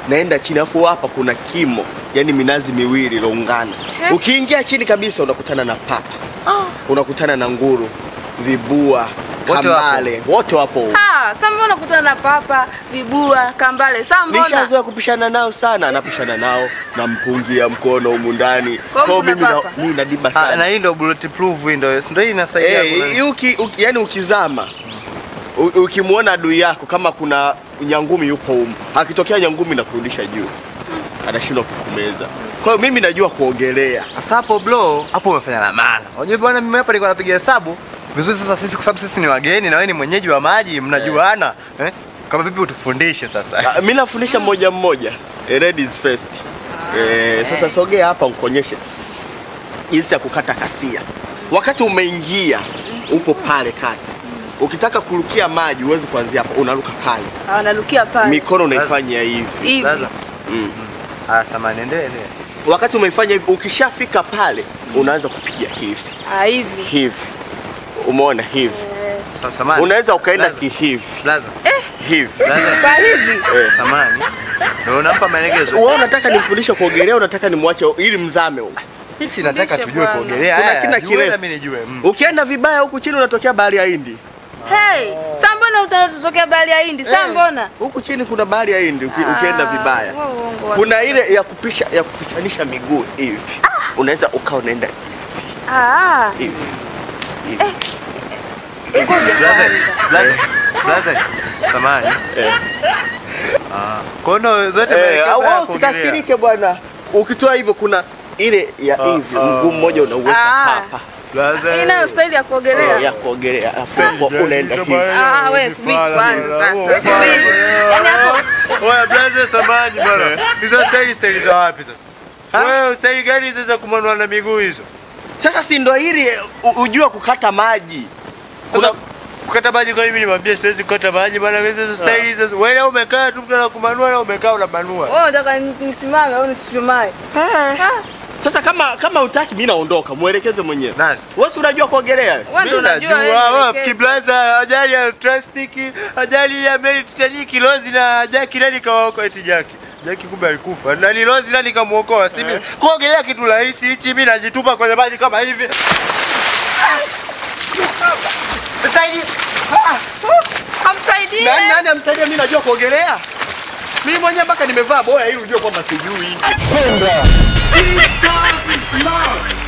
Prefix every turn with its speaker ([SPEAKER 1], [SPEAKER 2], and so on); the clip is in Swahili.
[SPEAKER 1] naenda chini, alafu hapa kuna kimo, yani minazi miwili iloungana.
[SPEAKER 2] Eh.
[SPEAKER 1] Ukiingia chini kabisa unakutana na papa,
[SPEAKER 2] Ah.
[SPEAKER 1] unakutana na nguru, vibua,
[SPEAKER 3] Wote
[SPEAKER 1] kambale, wote wapo huko.
[SPEAKER 2] Ah, sasa mbona kutana na papa, vibua, kambale? Sasa mbona?
[SPEAKER 1] Nishazoea kupishana nao sana, anapishana nao nampungia mkono humu ndani.
[SPEAKER 2] Kwa
[SPEAKER 1] Kwa hiyo
[SPEAKER 2] kuna
[SPEAKER 1] mimi na,
[SPEAKER 2] papa?
[SPEAKER 1] mimi nadiba
[SPEAKER 3] Ah,
[SPEAKER 1] sana.
[SPEAKER 3] na hii ndio bulletproof hii ndio. Ndio hii inasaidia.
[SPEAKER 1] Eh,
[SPEAKER 3] kuna-
[SPEAKER 1] hii uki, uki, yani ukizama u- ukimwona adui yako kama kuna nyangumi yupo humu, akitokea nyangumi na kurudisha juu, anashindwa kukumeza. Kwa hiyo mimi najua kuogelea.
[SPEAKER 3] Sasa hapo bro, hapo umefanya la maana. Unajua bwana, mimi hapa nilikuwa napiga hesabu vizuri. Sasa sisi kwa sababu sisi ni wageni na wewe ni mwenyeji wa maji, mnajuana eh? Kama vipi utufundishe sasa?
[SPEAKER 1] Ah, Mimi nafundisha mmoja mmoja. Eh, ladies first. Eh, sasa sogea hapa nikuonyeshe jinsi ya kukata kasia. Wakati umeingia upo pale kati. Ukitaka kurukia maji huwezi kuanzia hapo, unaruka pale.
[SPEAKER 2] Ah, wanarukia pale.
[SPEAKER 1] Mikono unaifanya hivi.
[SPEAKER 2] Hivi.
[SPEAKER 3] Sasa
[SPEAKER 1] Mm.
[SPEAKER 3] ah, samani endelee.
[SPEAKER 1] Wakati umeifanya hivi, ukishafika pale unaanza kupiga hivi
[SPEAKER 2] Ah, hivi.
[SPEAKER 1] hivi, umeona hivi,
[SPEAKER 2] Eh,
[SPEAKER 3] Sasa samani.
[SPEAKER 1] unaweza ukaenda
[SPEAKER 3] Blaza.
[SPEAKER 1] kihivi
[SPEAKER 3] Blaza.
[SPEAKER 1] hivi.
[SPEAKER 3] Blaza.
[SPEAKER 2] Kwa hivi.
[SPEAKER 1] Eh.
[SPEAKER 3] Samani. Ndio unampa maelekezo.
[SPEAKER 1] Wewe unataka nimfundishe kuogelea, unataka nimwache ili mzame huko.
[SPEAKER 3] Sisi nataka
[SPEAKER 2] Fundishe
[SPEAKER 3] tujue
[SPEAKER 2] bwana.
[SPEAKER 3] kuogelea.
[SPEAKER 1] Kuna
[SPEAKER 3] Haya,
[SPEAKER 1] kina
[SPEAKER 3] jue
[SPEAKER 1] kirefu.
[SPEAKER 3] na mimi nijue. Mm.
[SPEAKER 1] Ukienda vibaya huku chini unatokea bahari ya Hindi.
[SPEAKER 2] Hey, sasa mbona utatokea bahari ya Hindi? Sasa
[SPEAKER 1] Eh,
[SPEAKER 2] mbona?
[SPEAKER 1] Huku chini kuna bahari ya Hindi uki, ukienda
[SPEAKER 2] Ah,
[SPEAKER 1] vibaya.
[SPEAKER 2] huo uongo wa-
[SPEAKER 1] Kuna ile ya kupisha ya kupishanisha miguu hivi. Unaweza ukaa unaenda
[SPEAKER 2] Ah.
[SPEAKER 1] hivi. hivi.
[SPEAKER 3] Blaza. Blaza. Blaza. Samani.
[SPEAKER 1] Eh.
[SPEAKER 3] Ah. Kono zote
[SPEAKER 1] Eh,
[SPEAKER 3] maelekezo
[SPEAKER 1] au
[SPEAKER 3] ya
[SPEAKER 1] au
[SPEAKER 3] kuogelea.
[SPEAKER 1] usikasirike bwana. Ukitoa hivyo kuna ile ya
[SPEAKER 3] Ah,
[SPEAKER 1] hivi
[SPEAKER 3] ah.
[SPEAKER 1] mguu mmoja unauweka
[SPEAKER 2] Ah.
[SPEAKER 1] hapa.
[SPEAKER 3] Blaza.
[SPEAKER 2] Hii nayo staili ya
[SPEAKER 1] Eh,
[SPEAKER 2] kuogelea.
[SPEAKER 1] ya kuogelea. Hapo unaenda hivi.
[SPEAKER 2] Ah, wewe subiri kwanza sasa. Subiri. Yaani hapo
[SPEAKER 3] Oya blaza samani bwana. Hizo staili staili za wapi sasa?
[SPEAKER 1] Ha?
[SPEAKER 3] Wewe staili gani hizo za kumanua na miguu hizo?
[SPEAKER 1] Sasa si ndo ili u- ujue kukata maji. Kuna
[SPEAKER 3] Kuna kukata maji kwa nini mimi nimwambie siwezi kukata maji bwana hizo staili hizo. Wewe leo umekaa tu mtu anakumanua na umekaa unamanua.
[SPEAKER 2] wewe unataka ni- nisimame au nichuchumae?
[SPEAKER 1] Eh.
[SPEAKER 2] Ah,
[SPEAKER 1] Sasa kama kama utaki mimi naondoka, muelekeze mwenyewe.
[SPEAKER 3] Nani?
[SPEAKER 1] Wewe si unajua kuogelea?
[SPEAKER 2] wewe ndio
[SPEAKER 3] Mimi
[SPEAKER 2] unajua
[SPEAKER 3] najua
[SPEAKER 2] wewe.
[SPEAKER 3] wewe
[SPEAKER 2] nielekeze.
[SPEAKER 3] kiblaza ajali ya plastic, ajali ya meli Titanic, Lozi na Jackie nani kawaokoa eti Jackie. Jackie kumbe alikufa. Nani Lozi nani kamuokoa? Si mimi. Kuogelea kitu rahisi hichi mimi najitupa kwenye maji kama hivi. Saidi.
[SPEAKER 2] Hamsaidie.
[SPEAKER 1] Nani nani amsaidia mimi najua kuogelea? Mimi mwenyewe mpaka nimevaa boya ili ujue kwamba sijui.
[SPEAKER 4] Penda.